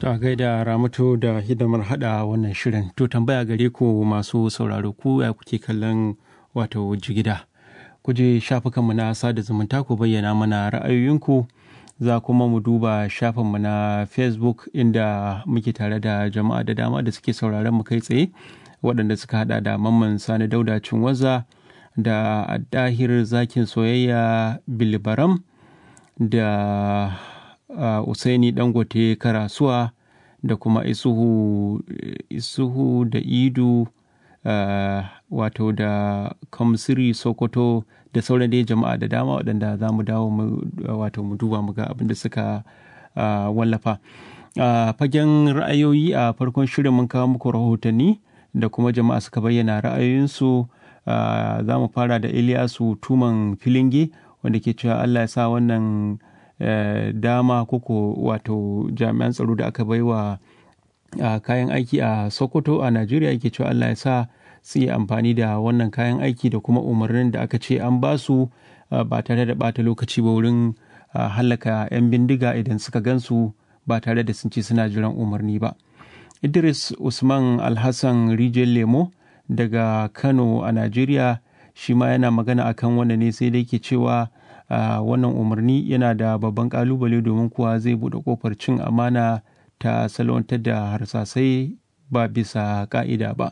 a gaida ramatu da hidimar hada wannan shirin to tambaya gare ku masu sauraro ku ya kuke kallon wato jigida ku je shafukanmu na sada zumunta ku bayyana mana ra'ayoyinku za kuma mu duba shafinmu na facebook inda muke tare da jama'a da dama da suke sauraron mu kai tsaye waɗanda suka hada da mamman sani dauda cinwaza da dahir zakin soyayya bilibaram da uh, usaini dangote karasuwa da kuma isuhu isuhu da idu uh, wato da kamsiri sokoto da sauran dai jama'a da dama waɗanda za mu dawo mu wato mu duba mu ga abin da suka uh, wallafa uh, fagen ra'ayoyi a farkon shirin mun kawo muku rahotanni da kuma jama'a suka bayyana ra'ayoyinsu uh, za mu fara da iliyasu tuman filinge wanda ke cewa allah ya sa wannan uh, dama koko wato jami'an tsaro da aka baiwa uh, kayan aiki a sokoto a najeriya yake cewa allah ya sa su yi amfani da wannan kayan aiki da kuma umarnin da aka ce an ba su uh, ba tare da bata lokaci ba wurin uh, hallaka 'yan bindiga idan suka gansu ba tare da sun ce suna jiran umarni ba idris usman alhassan rijiyar lemo daga kano a najeriya shi ma yana magana akan wannan ne sai dai ke cewa uh, wannan umarni yana da babban kalubale domin kuwa zai buɗe kofar cin amana ta salwantar da harsasai ba bisa ka'ida ba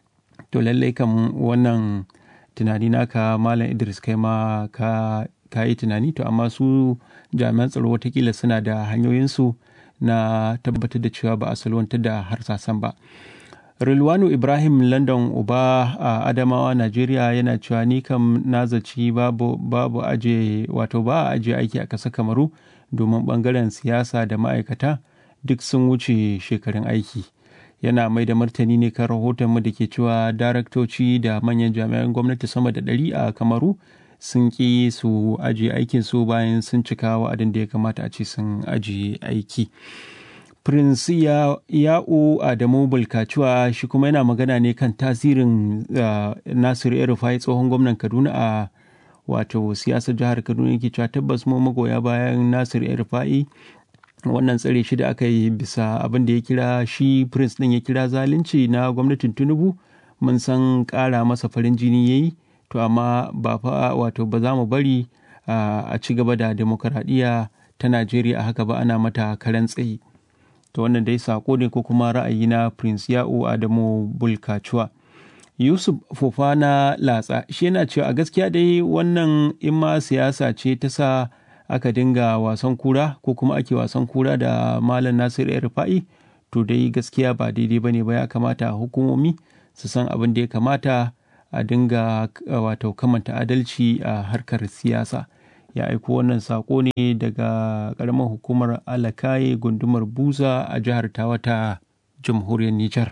to lallai kam wannan tunani naka malam idris kai ma ka, ka yi tunani to amma su jami'an tsaro watakila suna da hanyoyinsu na tabbatar da cewa ba a salwantar da harsasan ba Rilwanu Ibrahim London Uba a Adamawa Najeriya yana cewa ni kam na zaci babu, babu aje wato ba a aje aiki a ƙasa Kamaru domin ɓangaren siyasa da ma'aikata duk sun wuce shekarun aiki. Yana mai da martani ne kan rahoton mu da ke cewa daraktoci da manyan jami'an gwamnati sama da ɗari a Kamaru sun ƙi su aje aikin su bayan sun cika wa'adin da ya kamata a ce sun aje aiki. Prince Ya'u Adamu Bulkacuwa shi kuma yana magana ne kan tasirin uh, Nasiru Erufai tsohon gwamnan Kaduna a wato siyasar jihar Kaduna yake cewa tabbas mu magoya bayan Nasiru Erufai wannan tsare shi da aka yi bisa abin da ya kira shi Prince din ya kira zalunci na gwamnatin Tinubu mun san ƙara masa farin jini yayi to amma ba fa wato ba za mu bari uh, a ci gaba da demokaradiyya ta Najeriya a haka ba ana mata karen tsayi. to wannan dai sako ne ko kuma ra'ayi na prince ya'u adamu bulkacuwa yusuf fofana latsa shi yana cewa a gaskiya dai wannan in ma siyasa ce ta sa aka dinga wasan kura ko kuma ake wasan kura da malam nasiru ya rufa'i to dai gaskiya ba daidai ba ne ba ya kamata hukumomi su san abin da ya kamata a dinga wato kamanta adalci a harkar siyasa ya aiko wannan sako ne daga ƙaramar hukumar alakaye gundumar buza a jihar tawata jamhuriyar nijar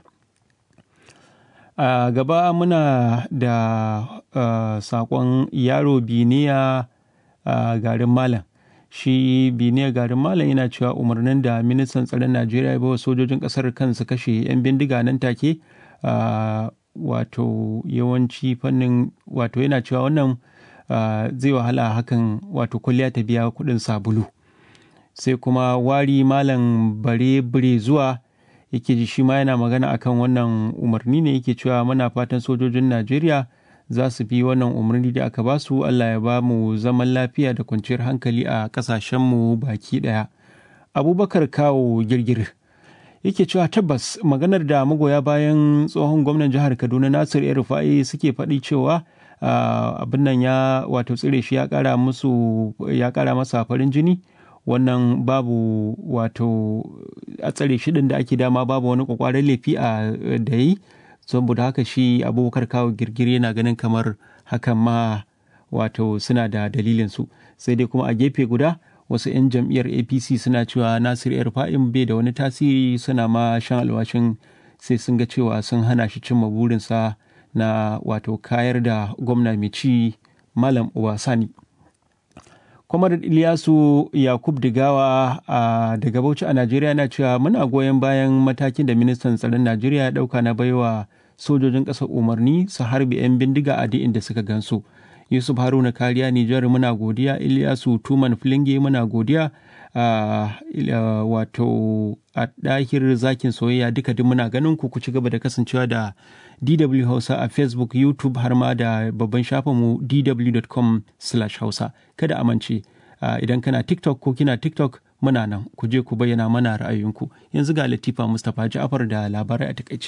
a gaba muna da uh, sakon yaro biniya a garin malam shi biniya garin malam yana cewa umarnin da ministan tsaron najeriya ya bawa sojojin ƙasar kansu kashe 'yan bindiga nan take uh, wato yawanci fannin wato yana cewa wannan Uh, zai wahala hakan wato kwalliya ta biya kuɗin sabulu sai kuma wari malam bare bire zuwa yake ji shi ma yana magana akan wannan umarni ne yake cewa muna fatan sojojin najeriya za su bi wannan umarni da aka basu allah ya ba mu zaman lafiya da kwanciyar hankali a ƙasashenmu baki ɗaya abubakar kawo girgir yake cewa tabbas maganar da magoya bayan tsohon gwamnan jihar kaduna nasir el rufa'i suke faɗi cewa Uh, abin nan ya wato tsire shi ya kara musu ya kara masa farin jini wannan babu wato a tsare shi da ake dama babu wani kwakwaran laifi a da yi saboda haka shi abubakar kawo girgire yana ganin kamar hakan ma wato suna da dalilin su sai dai kuma a gefe guda wasu 'yan jam'iyyar apc suna cewa nasir yar fa'in bai da wani tasiri suna ma shan alwashin sai sun ga cewa sun hana shi cimma burinsa na wato kayar da gwamna mai ci malam obasani kwamar iliyasu yakub digawa a daga bauchi a najeriya na cewa muna goyon bayan matakin da ministan tsaron najeriya ya dauka na baiwa sojojin ƙasar umarni su harbi 'yan bindiga a duk inda suka gansu yusuf haruna kariya nijar muna godiya iliyasu tuman filinge muna godiya wato a ɗahir zakin soyayya duka duk muna ganin ku ku ci gaba da kasancewa da DW Hausa a Facebook, YouTube har ma da babban shafinmu dw.com hausa kada amince idan kana TikTok ko kina TikTok muna nan ku je ku bayyana mana ra'ayoyinku yanzu ga Latifa Mustapha Ja'far da labarai a takaice.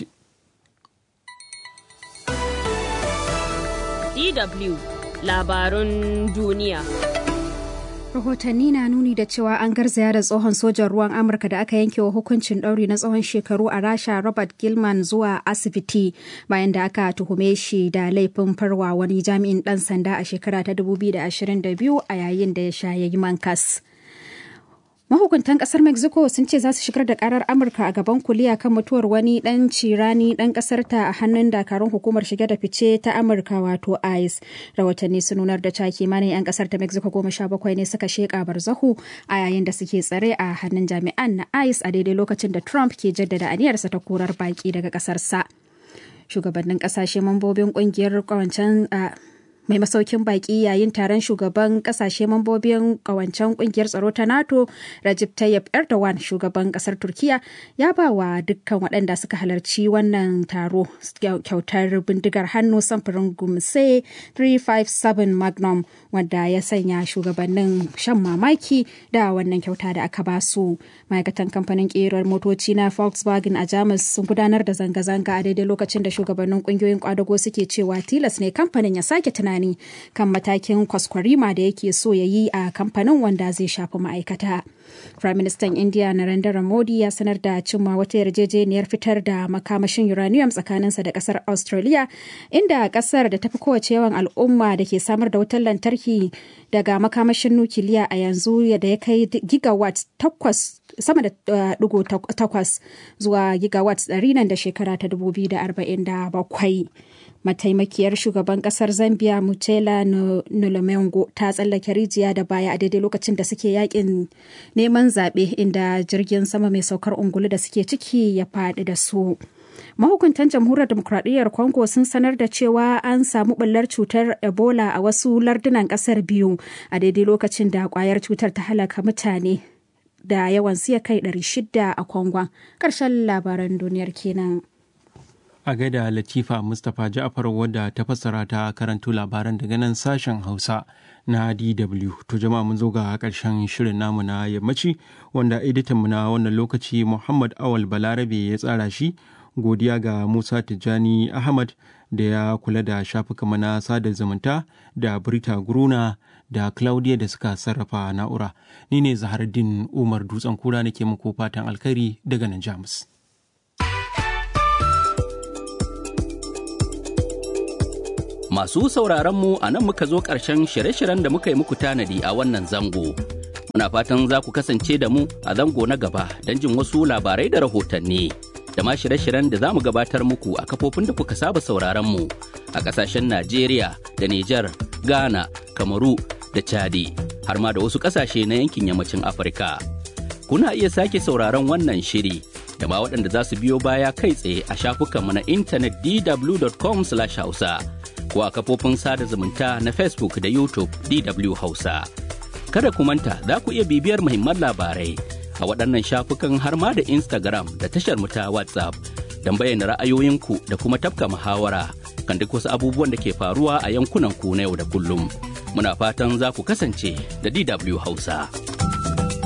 DW labarun duniya. rahotanni na nuni da cewa an garzaya da tsohon sojan ruwan amurka da aka yanke wa hukuncin ɗauri na tsawon shekaru a rasha robert gilman zuwa asibiti bayan da aka tuhume shi da laifin farwa wani jami'in ɗan sanda a shekara ta 2022 a yayin da ya sha yayi mankas. Mahukuntan kasar Mexico sun ce za su shigar da karar Amurka a gaban kuliya kan mutuwar wani dan cirani dan kasar ta a hannun dakarun hukumar shige da fice ta Amurka wato ICE. Rahotanni sun nunar da cewa kimanin 'yan kasar ta Mexico goma sha bakwai ne suka sheka barzahu a yayin da suke tsare a hannun jami'an na ICE a daidai lokacin da Trump ke jaddada aniyarsa ta korar baki daga kasarsa. Shugabannin kasashe mambobin kungiyar kawancen mai masaukin baki yayin taron shugaban kasashe mambobin kawancen kungiyar tsaro ta nato Recep Tayyip Erdogan shugaban kasar turkiya ya ba wa dukkan waɗanda suka halarci wannan taro kyautar bindigar hannu samfurin gumse 357 magnum wanda ya sanya shugabannin shan mamaki da wannan kyauta da aka basu ma'aikatan kamfanin ƙerar motoci na volkswagen a jamus sun gudanar da zanga-zanga a daidai lokacin da shugabannin ƙungiyoyin kwadago suke cewa tilas ne kamfanin ya sake tunani tunani kan matakin kwaskwarima da yake so ya yi a kamfanin wanda zai shafi ma'aikata. Prime Minister India Narendra Modi ya sanar da cimma wata yarjejeniyar fitar da makamashin uranium tsakaninsa da kasar Australia, inda kasar da tafi kowace yawan al'umma da ke samar da wutar lantarki daga makamashin nukiliya a yanzu da ya kai gigawatt takwas sama da digo takwas zuwa gigawatt ɗari nan da shekara ta 2047. mataimakiyar shugaban kasar zambia mutela nulumengo ta tsallake rijiya da baya a daidai lokacin da suke yakin neman zaɓe inda jirgin sama mai saukar ungulu da suke ciki ya faɗi da su mahukuntan jamhuriyar demokradiyyar congo sun sanar da cewa an samu ɓullar cutar ebola a wasu lardunan ƙasar biyu a daidai lokacin da ƙwayar cutar ta halaka mutane da yawan siya kai 600 a kongon ƙarshen labaran duniyar kenan. a gaida latifa mustapha ja'far wadda ta fassara ta karanto labaran daga nan sashen hausa na dw to jama'a mun zo ga karshen shirin namu na yammaci wanda editanmu na wannan lokaci muhammad awal balarabe ya tsara shi godiya ga musa tijjani ahmad da ya kula da shafukanmu na sada zumunta da brita guruna da claudia da suka sarrafa na'ura ni ne zahardin umar dutsen kura nake muku fatan alkhairi daga nan jamus Masu sauraronmu a nan muka zo ƙarshen shirye-shiryen da muka yi muku tanadi a wannan zango. Muna fatan za ku kasance da mu a zango na gaba don jin wasu labarai da rahotanni. Da ma shirye-shiryen da za mu gabatar muku a kafofin da kuka saba sauraronmu a ƙasashen Najeriya da Nijar, Ghana, Kamaru da Chadi, har ma da wasu ƙasashe na yankin yammacin Afirka. Kuna iya sake sauraron wannan shiri da ma waɗanda za su biyo baya kai tsaye a shafukanmu na intanet dw.com/hausa. ko a kafofin sada zumunta na Facebook da YouTube DW Hausa. Kada ku manta za ku iya bibiyar muhimman labarai a waɗannan shafukan har ma da Instagram da tashar mu ta WhatsApp don bayyana ra'ayoyinku da kuma tafka muhawara kan duk wasu abubuwan da ke faruwa a yankunan ku na yau da kullum. Muna fatan za ku kasance da DW Hausa.